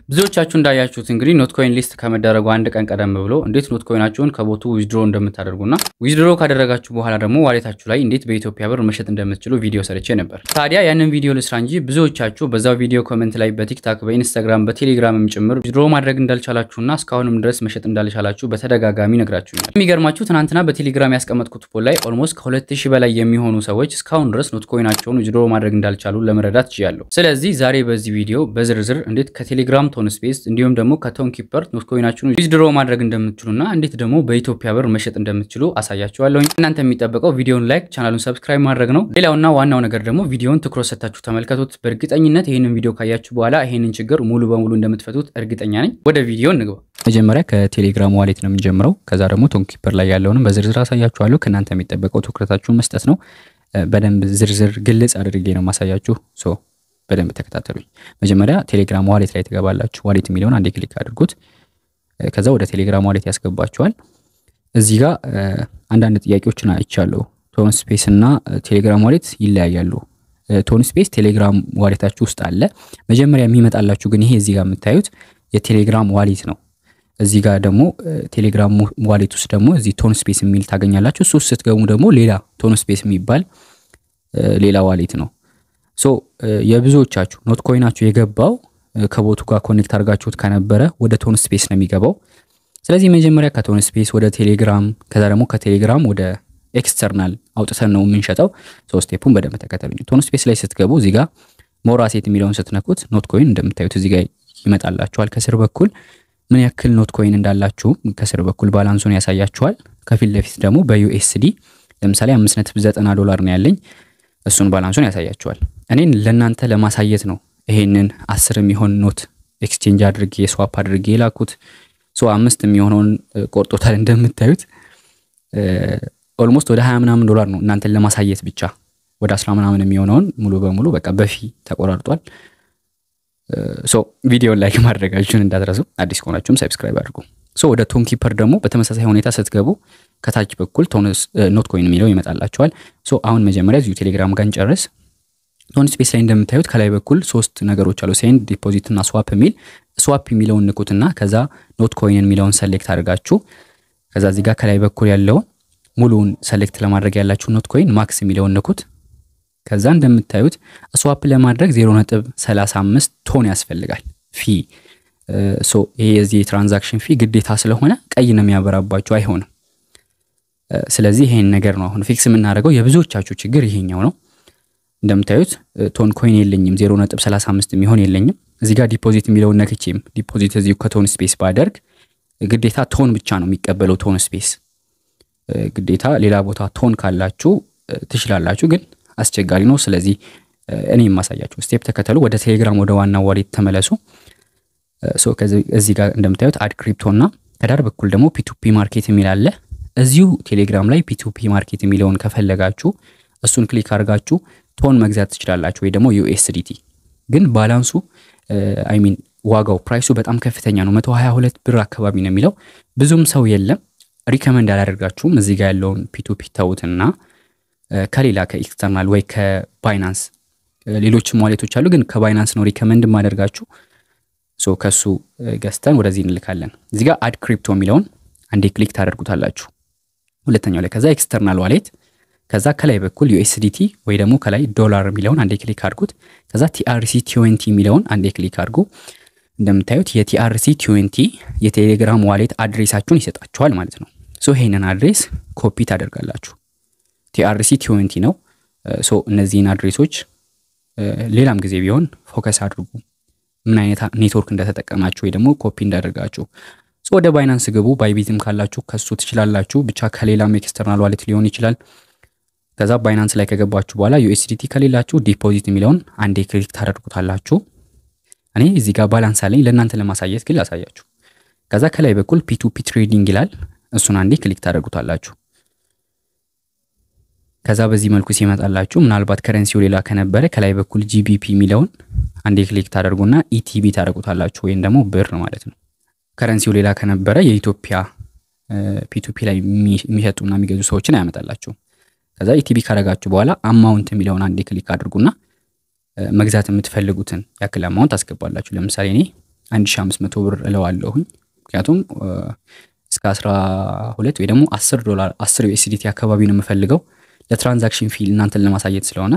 ብዙዎቻችሁ እንዳያችሁት እንግዲህ ኖት ኮይን ሊስት ከመደረጉ አንድ ቀን ቀደም ብሎ እንዴት ኖት ኮይናችሁን ከቦቱ ዊዝድሮ እንደምታደርጉና ዊዝድሮ ካደረጋችሁ በኋላ ደግሞ ዋሌታችሁ ላይ እንዴት በኢትዮጵያ ብር መሸጥ እንደምትችሉ ቪዲዮ ሰርቼ ነበር። ታዲያ ያንን ቪዲዮ ልስራ እንጂ ብዙዎቻችሁ በዛው ቪዲዮ ኮመንት ላይ በቲክታክ፣ በኢንስታግራም፣ በቴሌግራምም ጭምር ዊዝድሮ ማድረግ እንዳልቻላችሁና እስካሁንም ድረስ መሸጥ እንዳልቻላችሁ በተደጋጋሚ ነግራችሁኛል። የሚገርማችሁ ትናንትና በቴሌግራም ያስቀመጥኩት ፖል ላይ ኦልሞስት ከሁለት ሺህ በላይ የሚሆኑ ሰዎች እስካሁን ድረስ ኖት ኮይናቸውን ዊዝድሮ ማድረግ እንዳልቻሉ ለመረዳት ችያለሁ። ስለዚህ ዛሬ በዚህ ቪዲዮ በዝርዝር እንዴት ከቴሌግራም ቶን ስፔስ እንዲሁም ደግሞ ከቶን ኪፐር ኖት ኮይናችሁን ዊዝድሮ ማድረግ እንደምትችሉና እንዴት ደግሞ በኢትዮጵያ ብር መሸጥ እንደምትችሉ አሳያችኋለሁኝ። እናንተ የሚጠበቀው ቪዲዮን ላይክ፣ ቻናሉን ሰብስክራይብ ማድረግ ነው። ሌላውና ዋናው ነገር ደግሞ ቪዲዮን ትኩረት ሰጥታችሁ ተመልከቱት። በእርግጠኝነት ይህንን ቪዲዮ ካያችሁ በኋላ ይህንን ችግር ሙሉ በሙሉ እንደምትፈቱት እርግጠኛ ነኝ። ወደ ቪዲዮ እንግባ። መጀመሪያ ከቴሌግራም ዋሌት ነው የምንጀምረው። ከዛ ደግሞ ቶን ኪፐር ላይ ያለውንም በዝርዝር አሳያችኋለሁ። ከእናንተ የሚጠበቀው ትኩረታችሁን መስጠት ነው። በደንብ ዝርዝር ግልጽ አድርጌ ነው ማሳያችሁ ሶ በደንብ ተከታተሉኝ። መጀመሪያ ቴሌግራም ዋሌት ላይ ትገባላችሁ። ዋሌት የሚለውን አንዴ ክሊክ አድርጉት። ከዛ ወደ ቴሌግራም ዋሌት ያስገባችኋል። እዚህ ጋር አንዳንድ ጥያቄዎችን አይቻለሁ። ቶን ስፔስ እና ቴሌግራም ዋሌት ይለያያሉ። ቶን ስፔስ ቴሌግራም ዋሌታችሁ ውስጥ አለ። መጀመሪያ የሚመጣላችሁ ግን ይሄ እዚህ ጋር የምታዩት የቴሌግራም ዋሌት ነው። እዚህ ጋር ደግሞ ቴሌግራም ዋሌት ውስጥ ደግሞ እዚህ ቶን ስፔስ የሚል ታገኛላችሁ። እሱ ውስጥ ስትገቡ ደግሞ ሌላ ቶን ስፔስ የሚባል ሌላ ዋሌት ነው። ሶ የብዙዎቻችሁ ኖት ኮይናችሁ የገባው ከቦቱ ጋር ኮኔክት አድርጋችሁት ከነበረ ወደ ቶን ስፔስ ነው የሚገባው። ስለዚህ መጀመሪያ ከቶን ስፔስ ወደ ቴሌግራም ከዛ ደግሞ ከቴሌግራም ወደ ኤክስተርናል አውጥተን ነው የምንሸጠው። ሶ ስቴፑን በደንብ ተከተሉኝ። ቶን ስፔስ ላይ ስትገቡ እዚህ ጋር ሞር አሴት የሚለውን ስትነኩት ኖት ኮይን እንደምታዩት እዚህ ጋር ይመጣላችኋል። ከስር በኩል ምን ያክል ኖት ኮይን እንዳላችሁ ከስር በኩል ባላንሱን ያሳያችኋል። ከፊት ለፊት ደግሞ በዩኤስዲ ለምሳሌ 5.9 ዶላር ነው ያለኝ እሱን ባላንሱን ያሳያችኋል። እኔን ለእናንተ ለማሳየት ነው ይሄንን አስር የሚሆን ኖት ኤክስቼንጅ አድርጌ ስዋፕ አድርጌ የላኩት። ሶ አምስት የሚሆነውን ቆርጦታል እንደምታዩት ኦልሞስት ወደ ሀያ ምናምን ዶላር ነው እናንተን ለማሳየት ብቻ። ወደ አስራ ምናምን የሚሆነውን ሙሉ በሙሉ በቃ በፊ ተቆራርጧል። ሶ ቪዲዮን ላይክ ማድረጋችሁን እንዳትረሱ። አዲስ ከሆናችሁም ሰብስክራይብ አድርጉ። ሶ ወደ ቶን ኪፐር ደግሞ በተመሳሳይ ሁኔታ ስትገቡ ከታች በኩል ኖት ኮይን የሚለው ይመጣላቸዋል። ሶ አሁን መጀመሪያ እዚሁ ቴሌግራም ጋር እንጨርስ። ቶን ስፔስ ላይ እንደምታዩት ከላይ በኩል ሶስት ነገሮች አሉ፣ ሴንድ፣ ዲፖዚት እና ስዋፕ የሚል ስዋፕ የሚለውን ንኩትና ከዛ ኖት ኮይን የሚለውን ሰሌክት አድርጋችሁ ከዛ እዚህ ጋር ከላይ በኩል ያለውን ሙሉውን ሰሌክት ለማድረግ ያላችሁ ኖት ኮይን ማክስ የሚለውን ንኩት። ከዛ እንደምታዩት ስዋፕ ለማድረግ 0.35 ቶን ያስፈልጋል ፊ ሶ ይሄ የዚህ የትራንዛክሽን ፊ ግዴታ ስለሆነ ቀይ ነው የሚያበራባችሁ፣ አይሆንም። ስለዚህ ይሄን ነገር ነው አሁን ፊክስ የምናደርገው። የብዙዎቻችሁ ችግር ይሄኛው ነው። እንደምታዩት ቶን ኮይን የለኝም፣ 0.35 የሚሆን የለኝም። እዚህ ጋር ዲፖዚት የሚለውን ነክቼም ዲፖዚት እዚሁ ከቶን ስፔስ ባደርግ ግዴታ ቶን ብቻ ነው የሚቀበለው ቶን ስፔስ። ግዴታ ሌላ ቦታ ቶን ካላችሁ ትችላላችሁ፣ ግን አስቸጋሪ ነው። ስለዚህ እኔ የማሳያችሁ ስቴፕ ተከተሉ። ወደ ቴሌግራም ወደ ዋና ዋሌት ተመለሱ። እዚህ ጋር እንደምታዩት አድ ክሪፕቶ እና ከዳር በኩል ደግሞ ፒቱፒ ማርኬት የሚል አለ። እዚሁ ቴሌግራም ላይ ፒቱፒ ማርኬት የሚለውን ከፈለጋችሁ እሱን ክሊክ አድርጋችሁ ቶን መግዛት ትችላላችሁ፣ ወይ ደግሞ ዩኤስዲቲ። ግን ባላንሱ አይ ሚን ዋጋው ፕራይሱ በጣም ከፍተኛ ነው። 122 ብር አካባቢ ነው የሚለው ብዙም ሰው የለም። ሪከመንድ አላደርጋችሁም። እዚህ ጋር ያለውን ፒቱፒ ተውትና ከሌላ ከኤክስተርናል ወይ ከባይናንስ ሌሎችም ዋሌቶች አሉ፣ ግን ከባይናንስ ነው ሪከመንድ ማደርጋችሁ። ሶ ከሱ ገዝተን ወደዚህ እንልካለን። እዚህ ጋር አድ ክሪፕቶ የሚለውን አንዴ ክሊክ ታደርጉታላችሁ ሁለተኛው ላይ ከዛ ኤክስተርናል ዋሌት ከዛ ከላይ በኩል ዩኤስዲቲ ወይ ደግሞ ከላይ ዶላር የሚለውን አንዴ ክሊክ አድርጉት። ከዛ ቲአርሲ ቲዌንቲ የሚለውን አንዴ ክሊክ አድርጉ። እንደምታዩት የቲአርሲ ቲዌንቲ የቴሌግራም ዋሌት አድሬሳችሁን ይሰጣችኋል ማለት ነው። ሶ ይሄንን አድሬስ ኮፒ ታደርጋላችሁ። ቲአርሲ ቲዌንቲ ነው። ሶ እነዚህን አድሬሶች ሌላም ጊዜ ቢሆን ፎከስ አድርጉ፣ ምን አይነት ኔትወርክ እንደተጠቀማችሁ ወይ ደግሞ ኮፒ እንዳደርጋችሁ። ወደ ባይናንስ ግቡ። ባይቢትም ካላችሁ ከሱ ትችላላችሁ። ብቻ ከሌላም ኤክስተርናል ዋሌት ሊሆን ይችላል። ከዛ ባይናንስ ላይ ከገባችሁ በኋላ ዩኤስዲቲ ከሌላችሁ ዲፖዚት የሚለውን አንዴ ክሊክ ታደርጉታላችሁ። እኔ እዚህ ጋር ባላንስ አለኝ ለእናንተ ለማሳየት ግን ላሳያችሁ። ከዛ ከላይ በኩል ፒቱፒ ትሬዲንግ ይላል። እሱን አንዴ ክሊክ ታደርጉታላችሁ። ከዛ በዚህ መልኩ ሲመጣላችሁ ምናልባት ከረንሲው ሌላ ከነበረ ከላይ በኩል ጂቢፒ የሚለውን አንዴ ክሊክ ታደርጉና ኢቲቢ ታደርጉታላችሁ፣ ወይም ደግሞ ብር ማለት ነው። ከረንሲው ሌላ ከነበረ የኢትዮጵያ ፒቱፒ ላይ የሚሸጡና የሚገዙ ሰዎችን አያመጣላችሁ። ከዛ ኢቲቢ ካደረጋችሁ በኋላ አማውንት የሚለውን አንዴ ክሊክ አድርጉና መግዛት የምትፈልጉትን ያክል አማውንት አስገባላችሁ። ለምሳሌ እኔ 1500 ብር እለዋለሁኝ ምክንያቱም እስከ 12 ወይ ደግሞ 10 ዶላር 10 ዩኤስዲቲ አካባቢ ነው የምፈልገው ለትራንዛክሽን ፊ እናንተን ለማሳየት ስለሆነ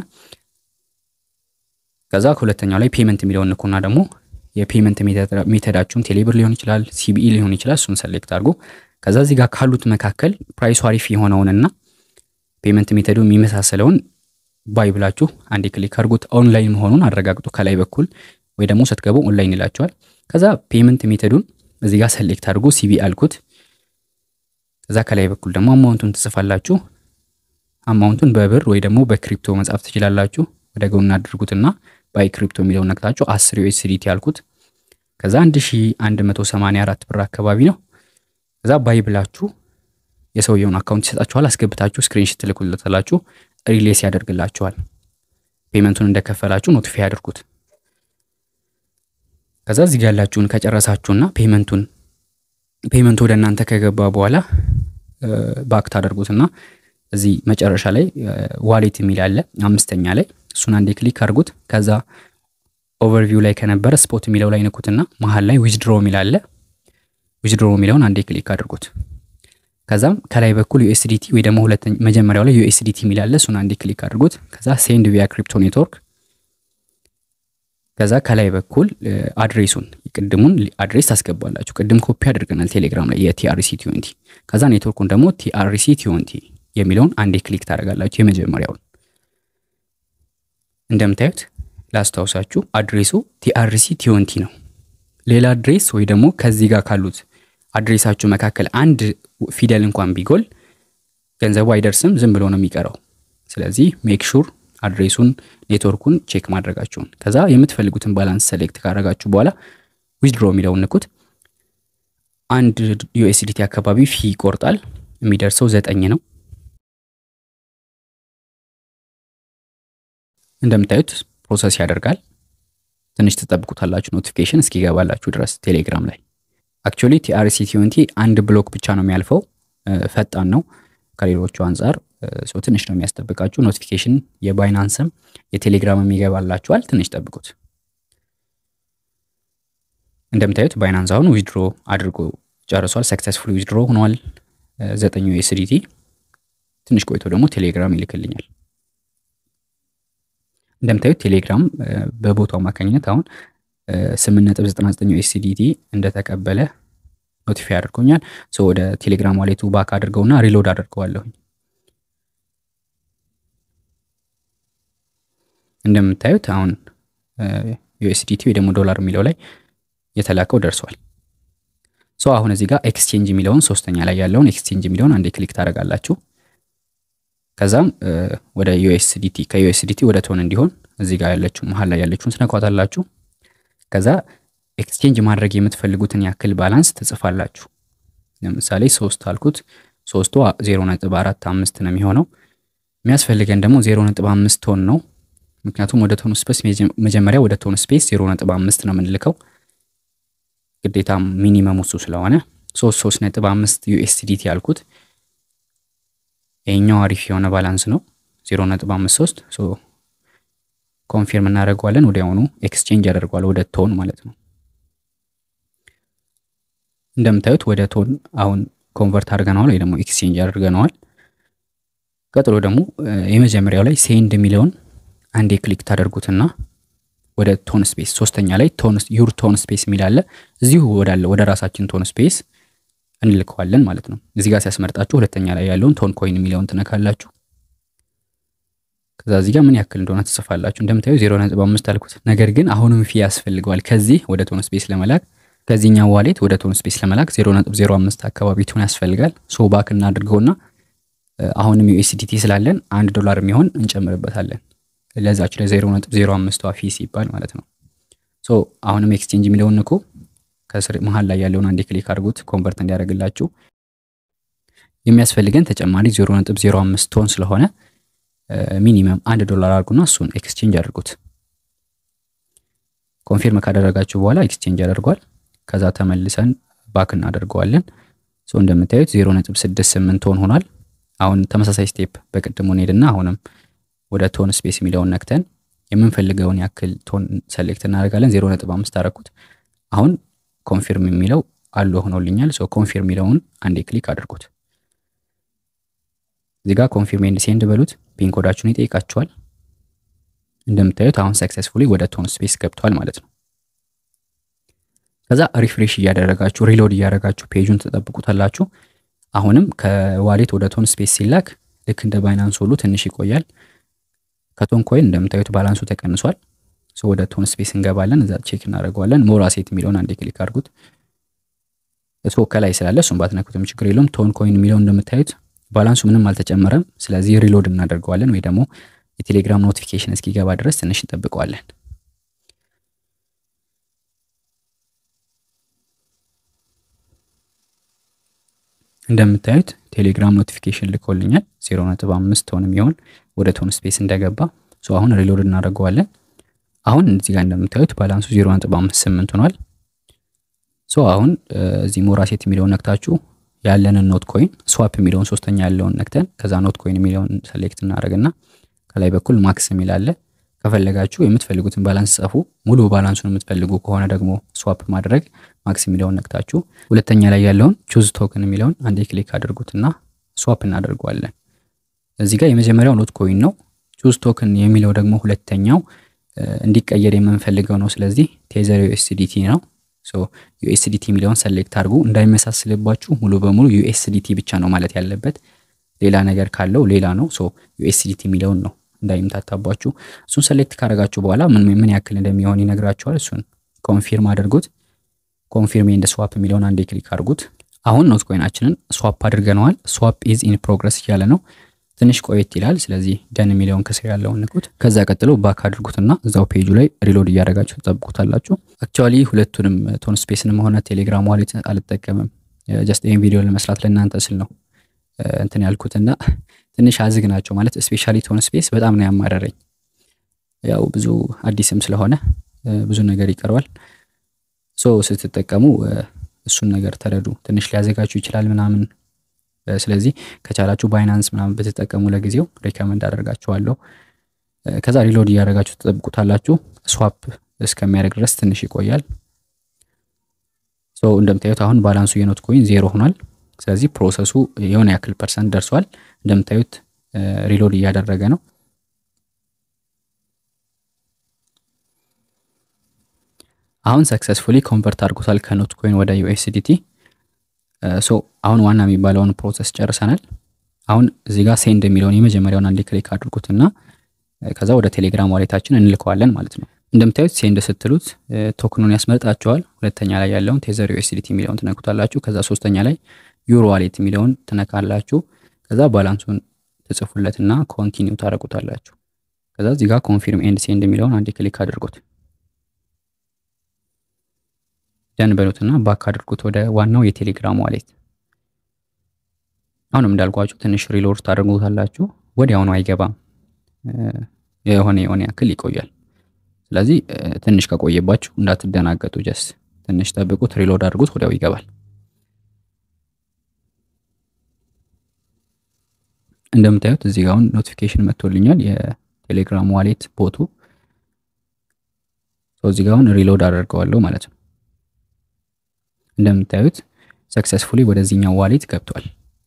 ከዛ ከሁለተኛው ላይ ፔመንት የሚለውን ንኩና ደግሞ የፔመንት ሜተዳችሁን ቴሌብር ሊሆን ይችላል ሲቢኢ ሊሆን ይችላል እሱን ሰሌክት አድርጎ ከዛ እዚህ ጋር ካሉት መካከል ፕራይሱ አሪፍ የሆነውንና ፔመንት ሜተዱ የሚመሳሰለውን ባይ ብላችሁ አንዴ ክሊክ አድርጉት ኦንላይን መሆኑን አረጋግጡ ከላይ በኩል ወይ ደግሞ ስትገቡ ኦንላይን ይላችኋል ከዛ ፔመንት ሜተዱን እዚህ ጋር ሰሌክት አድርጎ ሲቢኢ አልኩት ከዛ ከላይ በኩል ደግሞ አማውንቱን ትጽፋላችሁ አማውንቱን በብር ወይ ደግሞ በክሪፕቶ መጻፍ ትችላላችሁ ወደ ጎን አድርጉትና ባይ ክሪፕቶ የሚለውን ነክታችሁ 10 ዩኤስዲቲ ያልኩት ከዛ 1184 ብር አካባቢ ነው ከዛ ባይ ብላችሁ የሰውየውን አካውንት ይሰጣችኋል አስገብታችሁ ስክሪንሽት ትልኩለታላችሁ ሪሌስ ያደርግላችኋል ፔመንቱን እንደከፈላችሁ ኖቲፋይ አድርጉት ከዛ እዚህ ጋር ያላችሁን ከጨረሳችሁና ፔመንቱን ፔመንቱ ወደ እናንተ ከገባ በኋላ ባክ ታደርጉትና እዚህ መጨረሻ ላይ ዋሌት የሚል አለ አምስተኛ ላይ እሱን አንዴ ክሊክ አድርጉት ከዛ ኦቨርቪው ላይ ከነበረ ስፖት የሚለው ላይ ንኩትና መሀል ላይ ዊዝድሮ የሚል አለ ዊዝድሮ የሚለውን አንዴ ክሊክ አድርጉት ከዛም ከላይ በኩል ዩኤስዲቲ ወይ ደግሞ ሁለተኛ መጀመሪያው ላይ ዩኤስዲቲ የሚል አለ እሱን አንዴ ክሊክ አድርጉት ከዛ ሴንድ ቪያ ክሪፕቶ ኔትወርክ ከዛ ከላይ በኩል አድሬሱን ቅድሙን አድሬስ ታስገባላችሁ ቅድም ኮፒ አድርገናል ቴሌግራም ላይ የቲአርሲ ቲዩንቲ ከዛ ኔትወርኩን ደግሞ ቲአርሲ ቲዩንቲ የሚለውን አንዴ ክሊክ ታደርጋላችሁ የመጀመሪያውን እንደምታዩት ላስታውሳችሁ አድሬሱ ቲአርሲ ቲዩንቲ ነው ሌላ አድሬስ ወይ ደግሞ ከዚህ ጋር ካሉት አድሬሳችሁ መካከል አንድ ፊደል እንኳን ቢጎል ገንዘቡ አይደርስም ዝም ብሎ ነው የሚቀረው ስለዚህ ሜክ ሹር አድሬሱን ኔትወርኩን ቼክ ማድረጋችሁን ከዛ የምትፈልጉትን ባላንስ ሰሌክት ካደረጋችሁ በኋላ ዊዝድሮ የሚለውን ንኩት አንድ ዩኤስዲቲ አካባቢ ፊ ይቆርጣል የሚደርሰው ዘጠኝ ነው እንደምታዩት ፕሮሰስ ያደርጋል ትንሽ ትጠብቁታላችሁ ኖቲፊኬሽን እስኪገባላችሁ ድረስ ቴሌግራም ላይ አክቹዋሊ ቲአርሲ ቲዩንቲ አንድ ብሎክ ብቻ ነው የሚያልፈው ፈጣን ነው ከሌሎቹ አንጻር ሰው ትንሽ ነው የሚያስጠብቃችሁ ኖቲፊኬሽን የባይናንስም የቴሌግራምም ይገባላችኋል ትንሽ ጠብቁት እንደምታዩት ባይናንስ አሁን ዊድሮ አድርጎ ጨርሷል ሰክሰስፉል ዊድሮ ሆኗል ዘጠኙ ኤስዲቲ ትንሽ ቆይቶ ደግሞ ቴሌግራም ይልክልኛል እንደምታዩት ቴሌግራም በቦታው አማካኝነት አሁን 8.99 ዩኤስዲቲ እንደተቀበለ ኖቲፋይ አድርጎኛል ሶ ወደ ቴሌግራም ዋሌቱ ባክ አድርገውና ሪሎድ አድርገዋለሁኝ እንደምታዩት አሁን ዩኤስዲቲ ወይ ደግሞ ዶላር የሚለው ላይ የተላከው ደርሷል ሶ አሁን እዚህ ጋር ኤክስቼንጅ የሚለውን ሶስተኛ ላይ ያለውን ኤክስቼንጅ የሚለውን አንዴ ክሊክ ታደረጋላችሁ ከዛም ወደ ዩኤስዲቲ ከዩኤስዲቲ ወደ ቶን እንዲሆን እዚህ ጋር ያለችው መሀል ላይ ያለችውን ትነኳታላችሁ ከዛ ኤክስቼንጅ ማድረግ የምትፈልጉትን ያክል ባላንስ ትጽፋላችሁ ለምሳሌ ሶስት አልኩት ሶስቱ ዜሮ ነጥብ አራት አምስት ነው የሚሆነው የሚያስፈልገን ደግሞ ዜሮ ነጥብ አምስት ቶን ነው ምክንያቱም ወደ ቶን ስፔስ መጀመሪያ ወደ ቶን ስፔስ ዜሮ ነጥብ አምስት ነው የምንልከው ግዴታ ሚኒመም እሱ ስለሆነ ሶስት ሶስት ነጥብ አምስት ዩኤስዲቲ ያልኩት ይሄኛው አሪፍ የሆነ ባላንስ ነው ዜሮ ነጥብ አምስት ሶስት ኮንፊርም እናደርገዋለን ወዲያውኑ ኤክስቼንጅ ያደርገዋል ወደ ቶን ማለት ነው እንደምታዩት ወደ ቶን አሁን ኮንቨርት አድርገነዋል ወይ ደግሞ ኤክስቼንጅ አድርገነዋል ቀጥሎ ደግሞ የመጀመሪያው ላይ ሴንድ የሚለውን አንዴ ክሊክ ታደርጉትና ወደ ቶን ስፔስ ሶስተኛ ላይ ዩር ቶን ስፔስ የሚላለ እዚሁ ወዳለ ወደ ራሳችን ቶን ስፔስ እንልከዋለን ማለት ነው እዚህ ጋር ሲያስመርጣችሁ ሁለተኛ ላይ ያለውን ቶን ኮይን የሚለውን ትነካላችሁ ከዛ እዚህ ጋር ምን ያክል እንደሆነ ትጽፋላችሁ እንደምታዩ ዜሮ ነጥብ አምስት አልኩት ነገር ግን አሁንም ፊ ያስፈልገዋል ከዚህ ወደ ቶን ስፔስ ለመላክ ከዚህኛው ዋሌት ወደ ቶን ስፔስ ለመላክ ዜሮ ነጥብ ዜሮ አምስት አካባቢ ቶን ያስፈልጋል ሶ ባክ እናድርገውና አሁንም ዩኤስዲቲ ስላለን አንድ ዶላር የሚሆን እንጨምርበታለን ለዛች ለዜሮ ነጥብ ዜሮ አምስቷ ፊ ሲባል ማለት ነው ሶ አሁንም ኤክስቼንጅ የሚለውን ንኩ ከስር መሀል ላይ ያለውን አንዴ ክሊክ አድርጉት ኮንቨርት እንዲያደርግላችሁ የሚያስፈልገን ተጨማሪ ዜሮ ነጥብ ዜሮ አምስት ቶን ስለሆነ ሚኒመም አንድ ዶላር አድርጉና እሱን ኤክስቼንጅ አድርጉት ኮንፊርም ካደረጋችሁ በኋላ ኤክስቼንጅ ያደርጓል ከዛ ተመልሰን ባክ እናደርገዋለን ሶ እንደምታዩት ዜሮ ነጥብ ስድስት ስምንት ቶን ሆኗል አሁን ተመሳሳይ ስቴፕ በቅድሙ እንሄድና አሁንም ወደ ቶን ስፔስ የሚለውን ነክተን የምንፈልገውን ያክል ቶን ሰሌክት እናደርጋለን ዜሮ ነጥብ አምስት አረኩት አሁን ኮንፊርም የሚለው አሉ ሆኖልኛል። ሶ ኮንፊርም የሚለውን አንዴ ክሊክ አድርጉት። እዚህ ጋር ኮንፊርም ኤንድ ሴንድ በሉት። ፒን ኮዳችሁን ይጠይቃችኋል። እንደምታዩት አሁን ሰክሰስፉሊ ወደ ቶን ስፔስ ገብቷል ማለት ነው። ከዛ ሪፍሬሽ እያደረጋችሁ ሪሎድ እያደረጋችሁ ፔጁን ትጠብቁታላችሁ። አሁንም ከዋሌት ወደ ቶን ስፔስ ሲላክ ልክ እንደ ባይናንስ ሁሉ ትንሽ ይቆያል። ከቶን ኮይን እንደምታዩት ባላንሱ ተቀንሷል። ወደ ቶን ስፔስ እንገባለን። እዛ ቼክ እናደርገዋለን። ሞር አሴት የሚለውን አንዴ ክሊክ አድርጉት። ሶ ከላይ ስላለ እሱም ባትነኩትም ችግር የለውም። ቶን ኮይን የሚለውን እንደምታዩት ባላንሱ ምንም አልተጨመረም። ስለዚህ ሪሎድ እናደርገዋለን ወይ ደግሞ የቴሌግራም ኖቲፊኬሽን እስኪገባ ድረስ ትንሽ እንጠብቀዋለን። እንደምታዩት ቴሌግራም ኖቲፊኬሽን ልኮልኛል። 0.5 ቶን የሚሆን ወደ ቶን ስፔስ እንደገባ ሶ አሁን ሪሎድ እናደርገዋለን። አሁን እዚህ ጋር እንደምታዩት ባላንሱ 0.58 ሆኗል። ሶ አሁን እዚህ ሞራሴት የሚለውን ነክታችሁ ያለንን ኖት ኮይን ስዋፕ የሚለውን ሶስተኛ ያለውን ነክተን ከዛ ኖት ኮይን የሚለውን ሰሌክት እናደርግና ከላይ በኩል ማክስ የሚል አለ። ከፈለጋችሁ የምትፈልጉትን ባላንስ ጻፉ። ሙሉ ባላንሱን የምትፈልጉ ከሆነ ደግሞ ስዋፕ ማድረግ ማክስ የሚለውን ነክታችሁ ሁለተኛ ላይ ያለውን ቹዝ ቶክን የሚለውን አንዴ ክሊክ አድርጉትና ስዋፕ እናደርገዋለን። እዚህ ጋር የመጀመሪያው ኖት ኮይን ነው። ቹዝ ቶክን የሚለው ደግሞ ሁለተኛው እንዲቀየር የምንፈልገው ነው። ስለዚህ ቴዘር ዩኤስዲቲ ነው። ዩኤስዲቲ የሚለውን ሰሌክት አድርጉ። እንዳይመሳስልባችሁ ሙሉ በሙሉ ዩኤስዲቲ ብቻ ነው ማለት ያለበት። ሌላ ነገር ካለው ሌላ ነው። ዩኤስዲቲ የሚለውን ነው እንዳይምታታባችሁ። እሱን ሰሌክት ካደረጋችሁ በኋላ ምን ምን ያክል እንደሚሆን ይነግራችኋል። እሱን ኮንፊርም አድርጉት። ኮንፊርም ኤንድ ስዋፕ የሚለውን አንዴ ክሊክ አድርጉት። አሁን ኖት ኮይናችንን ስዋፕ አድርገነዋል። ስዋፕ ኢዝ ኢን ፕሮግረስ እያለ ነው። ትንሽ ቆየት ይላል። ስለዚህ ደን የሚለውን ከስር ያለውን ንኩት። ከዛ ቀጥሎ ባክ አድርጉትና እዛው ፔጁ ላይ ሪሎድ እያደረጋችሁ ትጠብቁታላችሁ። አክቹዋሊ ሁለቱንም ቶን ስፔስንም ሆነ ቴሌግራም ዋሌት አልጠቀምም። ጀስት ይህን ቪዲዮ ለመስራት ለእናንተ ስል ነው እንትን ያልኩትና ትንሽ አዝግ ናቸው ማለት ስፔሻሊ ቶን ስፔስ በጣም ነው ያማረረኝ። ያው ብዙ አዲስም ስለሆነ ብዙ ነገር ይቀርባል። ሶ ስትጠቀሙ እሱን ነገር ተረዱ። ትንሽ ሊያዘጋችሁ ይችላል ምናምን ስለዚህ ከቻላችሁ ባይናንስ ምናምን ብትጠቀሙ ለጊዜው ሪከመንድ አደርጋችኋለሁ። ከዛ ሪሎድ እያደረጋችሁ ትጠብቁታላችሁ። ስዋፕ እስከሚያደርግ ድረስ ትንሽ ይቆያል። እንደምታዩት አሁን ባላንሱ የኖት ኮይን ዜሮ ሆኗል። ስለዚህ ፕሮሰሱ የሆነ ያክል ፐርሰንት ደርሷል። እንደምታዩት ሪሎድ እያደረገ ነው። አሁን ሰክሰስፉሊ ኮንቨርት አድርጎታል ከኖት ኮይን ወደ ዩኤስዲቲ ሶ አሁን ዋና የሚባለውን ፕሮሰስ ጨርሰናል። አሁን እዚህ ጋር ሴንድ የሚለውን የመጀመሪያውን አንዴ ክሊክ አድርጉትና ከዛ ወደ ቴሌግራም ዋሌታችን እንልከዋለን ማለት ነው። እንደምታዩት ሴንድ ስትሉት ቶክኑን ያስመርጣቸዋል። ሁለተኛ ላይ ያለውን ቴዘር ዩኤስዲቲ የሚለውን ትነኩታላችሁ። ከዛ ሶስተኛ ላይ ዩሮ ዋሌት የሚለውን ትነካላችሁ። ከዛ ባላንሱን ትጽፉለትና ኮንቲኒው ታደርጉታላችሁ። ከዛ እዚህ ጋር ኮንፊርም ኤንድ ሴንድ የሚለውን አንዴ ክሊክ አድርጉት። ደን በሉትና ባክ አድርጉት ወደ ዋናው የቴሌግራም ዋሌት። አሁንም እንዳልኳችሁ ትንሽ ሪሎድ ታደርጉታላችሁ። ወዲያውኑ አይገባም፣ የሆነ የሆነ ያክል ይቆያል። ስለዚህ ትንሽ ከቆየባችሁ እንዳትደናገጡ፣ ጀስ ትንሽ ጠብቁት፣ ሪሎድ አድርጉት፣ ወዲያው ይገባል። እንደምታዩት እዚህ ጋር አሁን ኖቲፊኬሽን መጥቶልኛል የቴሌግራም ዋሌት ቦቱ። እዚህ ጋር አሁን ሪሎድ አደርገዋለሁ ማለት ነው። እንደምታዩት ሰክሰስፉሊ ወደዚህኛው ዋሌት ገብቷል።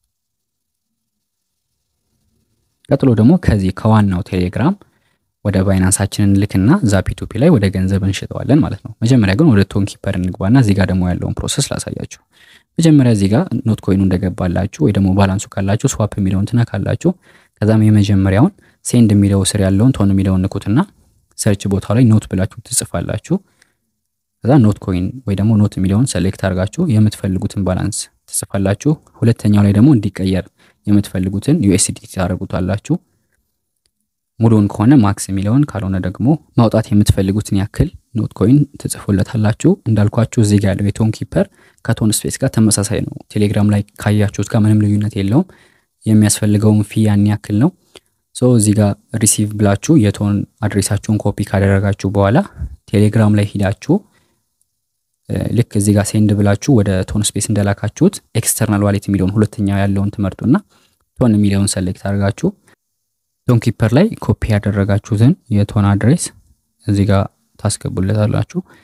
ቀጥሎ ደግሞ ከዚህ ከዋናው ቴሌግራም ወደ ባይናንሳችንን ልክና እዛ ፒቱፒ ላይ ወደ ገንዘብ እንሽጠዋለን ማለት ነው። መጀመሪያ ግን ወደ ቶን ኪፐር እንግባና እዚህ ጋር ደግሞ ያለውን ፕሮሰስ ላሳያችሁ። መጀመሪያ እዚህ ጋር ኖት ኮይኑ እንደገባላችሁ ወይ ደግሞ ባላንሱ ካላችሁ ስዋፕ የሚለውን ትነካላችሁ። ከዛም የመጀመሪያውን ሴንድ የሚለው ስር ያለውን ቶን የሚለውን ንኩትና ሰርች ቦታው ላይ ኖት ብላችሁ ትጽፋላችሁ። ከዛ ኖት ኮይን ወይ ደግሞ ኖት የሚለውን ሰሌክት አድርጋችሁ የምትፈልጉትን ባላንስ ትጽፋላችሁ። ሁለተኛው ላይ ደግሞ እንዲቀየር የምትፈልጉትን ዩኤስዲቲ ታደርጉታላችሁ። ሙሉውን ከሆነ ማክስ የሚለውን ካልሆነ ደግሞ ማውጣት የምትፈልጉትን ያክል ኖት ኮይን ትጽፉለታላችሁ። እንዳልኳችሁ እዚህ ጋር ያለው የቶን ኪፐር ከቶን ስፔስ ጋር ተመሳሳይ ነው። ቴሌግራም ላይ ካያችሁት ጋር ምንም ልዩነት የለውም። የሚያስፈልገውን ፊ ያን ያክል ነው። ሶ እዚህ ጋር ሪሲቭ ብላችሁ የቶን አድሬሳችሁን ኮፒ ካደረጋችሁ በኋላ ቴሌግራም ላይ ሂዳችሁ ልክ እዚህ ጋር ሴንድ ብላችሁ ወደ ቶን ስፔስ እንደላካችሁት ኤክስተርናል ዋሌት የሚለውን ሁለተኛ ያለውን ትመርጡና ቶን የሚለውን ሰሌክት አድርጋችሁ ቶን ኪፐር ላይ ኮፒ ያደረጋችሁትን የቶን አድሬስ እዚህ ጋር ታስገቡለታላችሁ።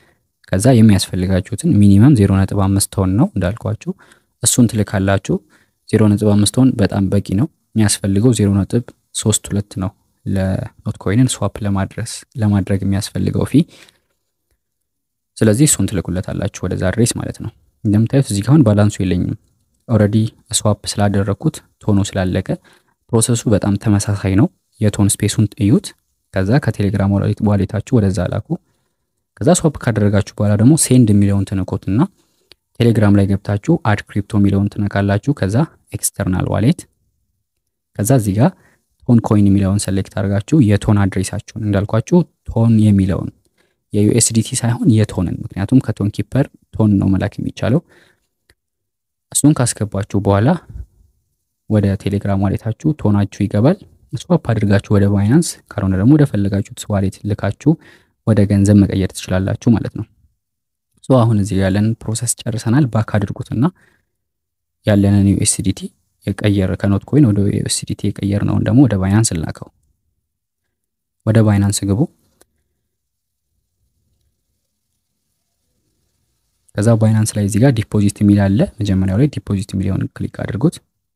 ከዛ የሚያስፈልጋችሁትን ሚኒመም 0.5 ቶን ነው እንዳልኳችሁ እሱን ትልካላችሁ። 0.5 ቶን በጣም በቂ ነው። የሚያስፈልገው 0.32 ነው ለኖት ኮይንን ስዋፕ ለማድረስ ለማድረግ የሚያስፈልገው ፊ። ስለዚህ እሱን ትልኩለታላችሁ ወደዛ አድሬስ ማለት ነው። እንደምታዩት እዚህ ጋር አሁን ባላንሱ የለኝም ኦልሬዲ ስዋፕ ስላደረግኩት ቶኑ ስላለቀ ፕሮሰሱ በጣም ተመሳሳይ ነው። የቶን ስፔሱን እዩት። ከዛ ከቴሌግራም ዋሌታችሁ ወደዛ ላኩ። ከዛ ስዋፕ ካደረጋችሁ በኋላ ደግሞ ሴንድ የሚለውን ትንኮትና ቴሌግራም ላይ ገብታችሁ አድ ክሪፕቶ የሚለውን ትነካላችሁ። ከዛ ኤክስተርናል ዋሌት ከዛ እዚህ ጋር ቶን ኮይን የሚለውን ሰሌክት አድርጋችሁ የቶን አድሬሳችሁን እንዳልኳችሁ ቶን የሚለውን የዩኤስዲቲ ሳይሆን የቶንን ምክንያቱም ከቶን ኪፐር ቶን ነው መላክ የሚቻለው። እሱን ካስገባችሁ በኋላ ወደ ቴሌግራም ዋሌታችሁ ቶናችሁ ይገባል። ስዋፕ አድርጋችሁ ወደ ባይናንስ ካልሆነ ደግሞ ወደ ፈለጋችሁት ዋሌት ልካችሁ ወደ ገንዘብ መቀየር ትችላላችሁ ማለት ነው። ሶ አሁን እዚህ ያለንን ፕሮሰስ ጨርሰናል። ባክ አድርጉትና ያለንን ዩኤስዲቲ የቀየር ከኖት ኮይን ወደ ዩኤስዲቲ የቀየር ነውን ደግሞ ወደ ባይናንስ ልናከው። ወደ ባይናንስ ግቡ። ከዛ ባይናንስ ላይ እዚህ ጋር ዲፖዚት የሚል አለ። መጀመሪያው ላይ ዲፖዚት የሚለውን ክሊክ አድርጉት።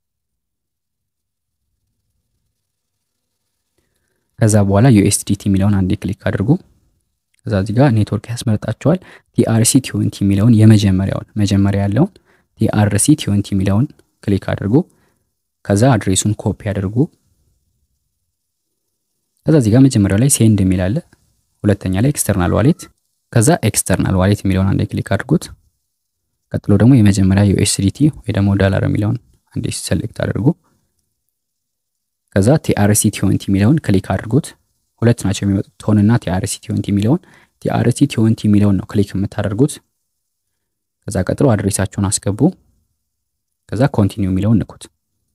ከዛ በኋላ ዩኤስዲቲ የሚለውን አንዴ ክሊክ አድርጉ። ከዛ እዚህ ጋር ኔትወርክ ያስመርጣቸዋል። ቲአርሲ ቲዌንቲ የሚለውን የመጀመሪያውን መጀመሪያ ያለውን ቲአርሲ ቲዌንቲ የሚለውን ክሊክ አድርጉ። ከዛ አድሬሱን ኮፒ አድርጉ። ከዛ እዚህ ጋር መጀመሪያው ላይ ሴንድ የሚል አለ። ሁለተኛ ላይ ኤክስተርናል ዋሌት ከዛ ኤክስተርናል ዋሌት የሚለውን አንዴ ክሊክ አድርጉት። ቀጥሎ ደግሞ የመጀመሪያ ዩኤስዲቲ ወይ ደግሞ ዶላር የሚለውን አንዴ ሰሌክት አድርጉ። ከዛ ቲአርሲ ቲዌንቲ የሚለውን ክሊክ አድርጉት። ሁለት ናቸው የሚመጡት ቶን እና ቲአርሲ ቲዌንቲ የሚለውን ቲአርሲ ቲዌንቲ የሚለውን ነው ክሊክ የምታደርጉት። ከዛ ቀጥሎ አድሬሳችሁን አስገቡ። ከዛ ኮንቲኒው የሚለውን ንኩት።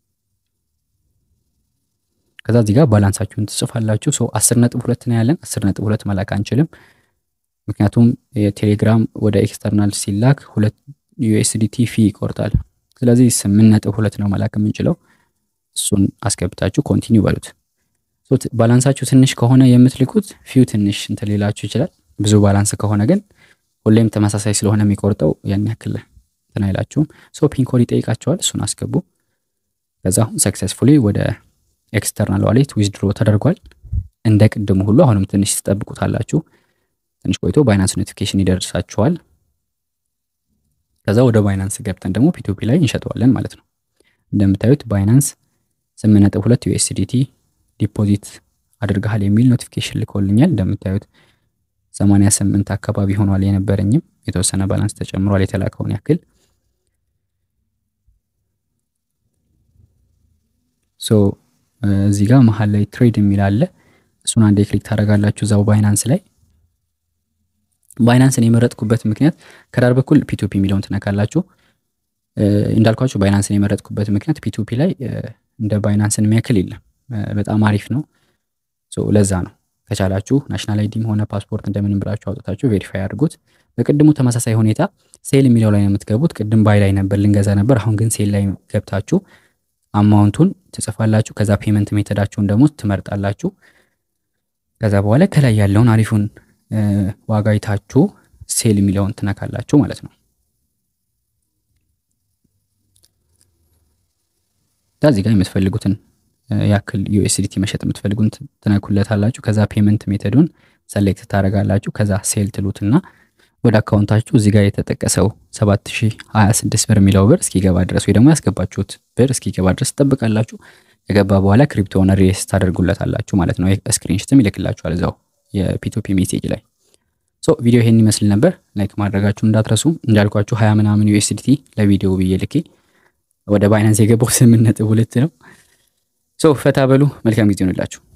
ከዛ እዚህ ጋር ባላንሳችሁን ትጽፋላችሁ። ሰው አስር ነጥብ ሁለት ነው ያለን። አስር ነጥብ ሁለት መላክ አንችልም ምክንያቱም የቴሌግራም ወደ ኤክስተርናል ሲላክ ሁለት ዩኤስዲቲ ፊ ይቆርጣል። ስለዚህ ስምንት ነጥብ ሁለት ነው መላክ የምንችለው። እሱን አስገብታችሁ ኮንቲኒው በሉት። ባላንሳችሁ ትንሽ ከሆነ የምትልኩት ፊው ትንሽ እንትን ሊላችሁ ይችላል። ብዙ ባላንስ ከሆነ ግን ሁሌም ተመሳሳይ ስለሆነ የሚቆርጠው ያን ያክል እንትን አይላችሁም። ሶ ፒንኮድ ይጠይቃቸዋል። እሱን አስገቡ። ከዛ አሁን ሰክሰስፉሊ ወደ ኤክስተርናል ዋሌት ዊዝድሮ ተደርጓል። እንደ ቅድሙ ሁሉ አሁንም ትንሽ ትጠብቁታላችሁ። ትንሽ ቆይቶ ባይናንስ ኖቲፊኬሽን ይደርሳችኋል። ከዛ ወደ ባይናንስ ገብተን ደግሞ ፒቱፒ ላይ እንሸጠዋለን ማለት ነው። እንደምታዩት ባይናንስ 8.2 ዩኤስዲቲ ዲፖዚት አድርገሃል የሚል ኖቲፊኬሽን ልኮልኛል። እንደምታዩት 88 አካባቢ ሆኗል። የነበረኝም የተወሰነ ባላንስ ተጨምሯል የተላከውን ያክል ሶ እዚህ ጋር መሀል ላይ ትሬድ የሚል አለ። እሱን አንዴ ክሊክ ታደርጋላችሁ እዛው ባይናንስ ላይ ባይናንስን የመረጥኩበት ምክንያት ከዳር በኩል ፒቱፒ የሚለውን ትነካላችሁ። እንዳልኳችሁ ባይናንስን የመረጥኩበት ምክንያት ፒቱፒ ላይ እንደ ባይናንስን የሚያክል የለም። በጣም አሪፍ ነው። ለዛ ነው። ከቻላችሁ ናሽናል አይዲም ሆነ ፓስፖርት እንደምንም ብላችሁ አውጥታችሁ ቬሪፋይ አድርጉት። በቅድሙ ተመሳሳይ ሁኔታ ሴል የሚለው ላይ ነው የምትገቡት። ቅድም ባይ ላይ ነበር ልንገዛ ነበር። አሁን ግን ሴል ላይ ገብታችሁ አማውንቱን ትጽፋላችሁ። ከዛ ፔመንት ሜተዳችሁን ደግሞ ትመርጣላችሁ። ከዛ በኋላ ከላይ ያለውን አሪፉን ዋጋ አይታችሁ ሴል የሚለውን ትነካላችሁ ማለት ነው። እዚህ ጋር የምትፈልጉትን ያክል ዩኤስዲቲ መሸጥ የምትፈልጉን ትነኩለታላችሁ። ከዛ ፔመንት ሜተዱን ሰሌክት ታደርጋላችሁ። ከዛ ሴል ትሉትና ወደ አካውንታችሁ እዚህ ጋር የተጠቀሰው 7026 ብር የሚለው ብር እስኪገባ ድረስ ወይ ደግሞ ያስገባችሁት ብር እስኪገባ ድረስ ትጠብቃላችሁ። የገባ በኋላ ክሪፕቶን ሬስ ታደርጉለታላችሁ ማለት ነው። ስክሪንሽትም ይልክላችኋል እዛው የፒቱፒ ሜሴጅ ላይ። ሶ ቪዲዮ ይሄን ይመስል ነበር። ላይክ ማድረጋችሁ እንዳትረሱ። እንዳልኳችሁ ሀያ ምናምን ዩኤስዲቲ ለቪዲዮ ብዬ ልኬ ወደ ባይናንስ የገባው ስምንት ነጥብ ሁለት ነው። ሶ ፈታ በሉ። መልካም ጊዜ ይሆንላችሁ።